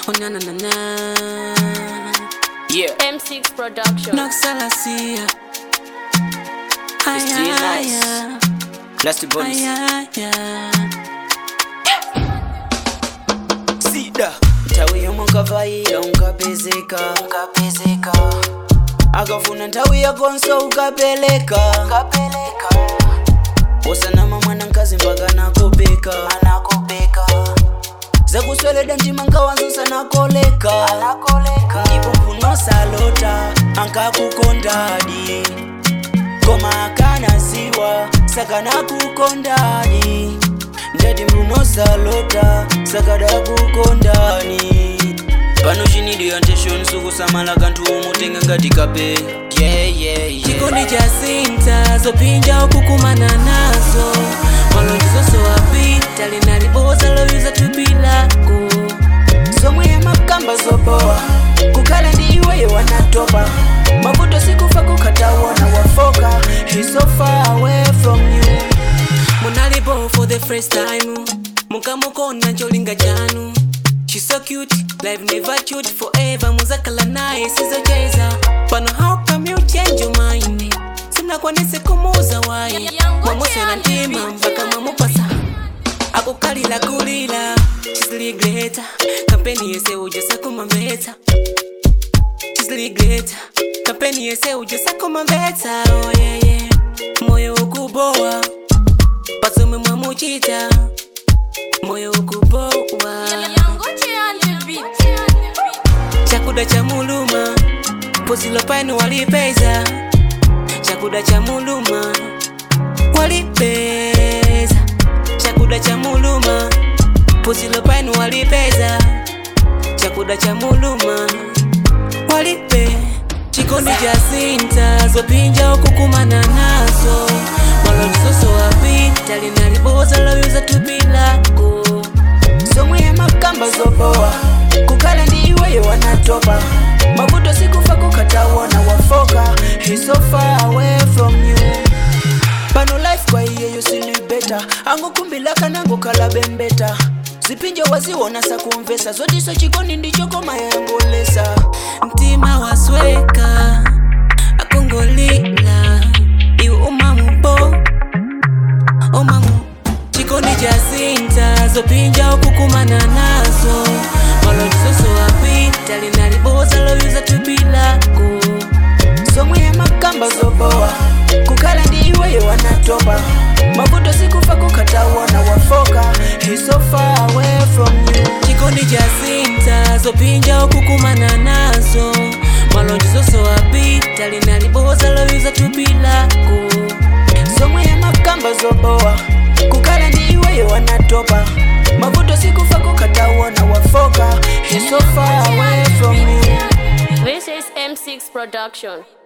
Oh na na na na. Yeah, M6 Production. Noxalasia. Ay, It's still ay, nice. ay, last bonus. ay, ay, ay. Sida nthawi yomwe unkavaira unkapezeka unkapezeka akafuna nthawi yakonso ukapeleka ukapeleka usanama mwana mkazi mpaka nakopeka anakopeka zakusweleda ndima nkawanzo sanakoleka anakoleka ndipo mpunosalota ankakukondadi koma akanasiwa sakanakukondani ndati mlunosalota sakadakukondani pano chinidiyo attention sukusamala kanthu umutenga ngati kape yeah, yeah, yeah. chikondi cha sinta zopinja ukukumana nazo malonjezo apita linaliboza loyuza tupilako somwe yamakamba zobowa kukhala ndi iweyo wanatopa mavuto sikufa kukhatawona wafoka He's so far away from you munalipo for the first time mukamukona ncholinga chanu She's so cute, life never cute forever muzakala naye sizocheza pano how come you change your mind simnakwanise kumuuza wayi mwamuswera ntima mpaka mwamupasa akukalila kulila chisiligreta kampeni yese ujasa kumamveta chisiligreta kampeni yese ujasa kumamveta oh, yeah, yeah. moyo ukubowa pasomwe mwamuchita moyo ukubowa chakuda cha muluma pozilo painu walipeza chakuda cha muluma walipeza chakuda cha muluma pozilo painu walipeza chakuda cha muluma walipe chikondi cha sinta zopinja ukukumana nazo malonjizoso apita linaliboza loyuza tupilako somwe yamakamba zobowa kukhala ndi iweyo wanatopa mavuto sikufa kukhatawona wafoka He's so far away from you pano life kwa iyeyo silibeta angokumbila kanangokhala bembeta zipinjo waziwona sakumvesa zotiso chikondi ndicho koma yangolesa mtima wasweka akongolila iwe umamupo umamu chikondi cha sinta zopinja ukukumana nazo malonjizoso apita linaliboza loyuza tupilako somwe yamakamba zobowa kukhala ndi iweyo wanatopa mavuto sikufa kukhatawona wafoka He's so far away from you chikondi cha sinta zopinja ukukumana nazo malonjizoso apita linaliboza loyuza tupilako somwe yamakamba zobowa kukhala ndi iweyo wanatopa mavuto sikufa kukhatawona wafoka He's so far away from you This is M6 Production.